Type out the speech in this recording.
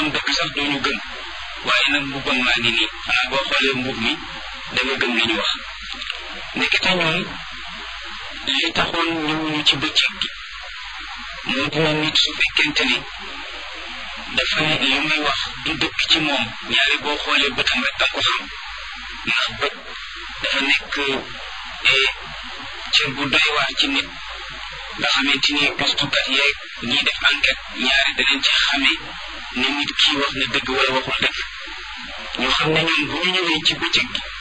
waxoon dëgg sax dooñu gëm waaye nag mbubbam maa ngi nii xanaa boo xoolee mbub mi da nga gëm li ñu wax nekkite ñoom li taxoon ñëwuñu ci bëccëg gi moo dina nit su fekkente ni dafa ne li muy wax du dëkk ci moom ñaari boo xoolee bëtam rek da ko xam ndax bët dafa nekk cër bu doy waar ci nit nga xamante ni gëstukat yeeg ñiy def enquête ñaari danañ ci xamee ne nit kii wax na dëgg wala waxul dëgg ñu xam ne ñoom bu ñu ñëwee ci bëccëg gi